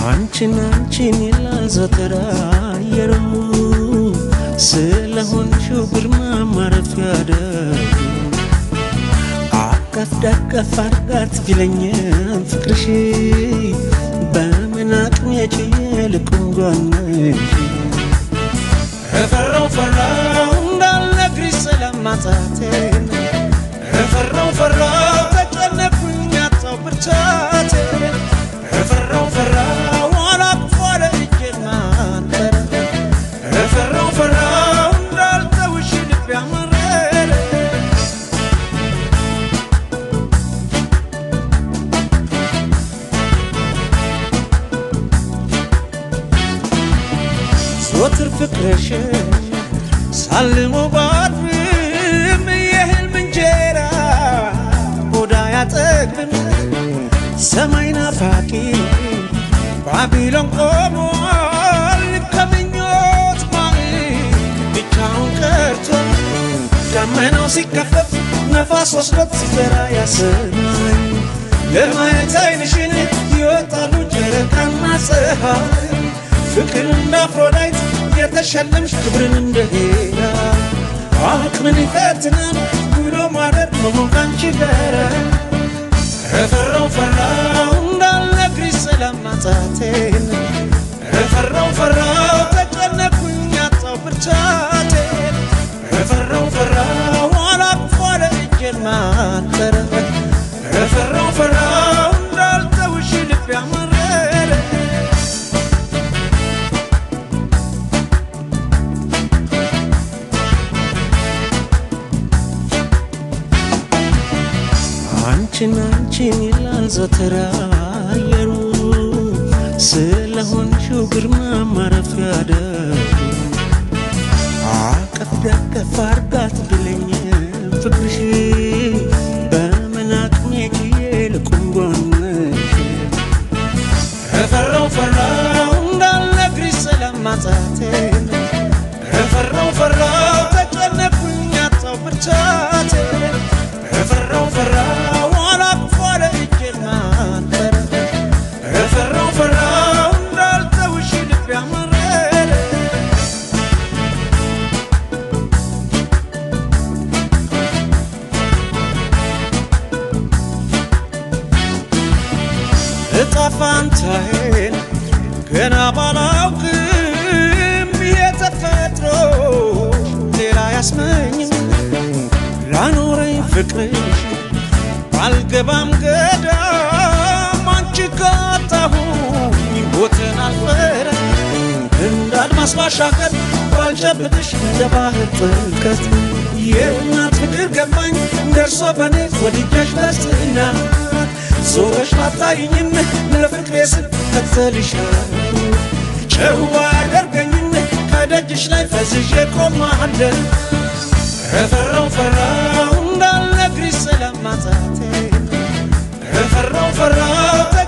አንቺን አንቺን ይላል ዘወትር አየሩ ስለሆንሽው ግርማ ማረፊያ ደጉ አቀፍ ደገፍ አድርጋት ቢለኝም ፍቅርሽ በምን አቅሜ ችዬ ልቁም ጎንሽ እፈራው ፈራው እንዳልነግርሽ ስለማጣቴን እፈራው ፈራው ተጨነኩኝ አጣው ብርታቴን እፈራው ፈራው አላቅፎ ለእጄን ማንጠረ እፈራው ፈራው እንዳልተውሽ ልቤ አመረረ ዞትር ፍቅርሽ ሳልሞ ባድርም የህልም እንጀራ ቦዳ ያጠግብም ሰማይ ናፋቂ ባቢሎን ቆሟል ከምኞት ማዕድ ብቻውን ቀርቶ ደመናው ሲከፈፍ ነፋስ ወስዶት ሲዘራ ያሰማኝ ለማየት አይንሽን ይወጣሉ ጨረቃና ፀሐይ ፍቅር እንደ አፍሮዳይት የተሸለምሽ ክብርን እንደ ሄዳ አቅምን ይፈትናል ብሎ ማደር መሆን ካንቺ ጋር እፈራው ፈራው እንዳልነግርሽ ስለማጣቴን እፈራው ፈራው ተጨነኩኝ አጣው ብርታቴን እፈራው ፈራው አላቅፎ ለእጄን ማጠረ እፈራው ፈራው እንዳልተውሽ ልቤ አመረረ አንቺን አንቺን ይላል ዘወትር አየሩ ስለሆንሽው ግርማ ማረፊያ ደጉ አቀፍ ደገፍ አርጋት ብለኝ ፍቅርሽ በምን አቅሜ ችዬ ልቁም ጎንሽ እፈራው ፈራው እንዳልነግርሽ ስለማጣቴን እፈራው ፈራው ተጨነኩኝ አጣው ብርታቴን እፈራው ፈራው አላቅፎ ለእጄን ማጠረ እፈራው ፈራው እንዳልተውሽ ልቤ አመረረ እጣ ፋንታዬን ገና ባላውቅም የተፈጥሮ ሌላ ያስመኝም ላኖረኝ ፍቅርሽ ባልገባም ገዳም አንቺ ካጣሁኝ ቦትን አልፈረ እንደ አድማስ ባሻገር ባልጨብጥሽ እንደ ባህር ጥልቀት የእናት ፍቅር ገባኝ ደርሶ በኔ ወድጃሽ በስትና ዞረሽ ባታይኝም ለፍቅሬ ስል ከተልሻለሁ ጨዋ ያደርገኝም ከደጅሽ ላይ ፈዝዤ ቆማለሁ እፈራው ፈራው እንዳልነግርሽ ስለማጣቴ እፈራው ፈራው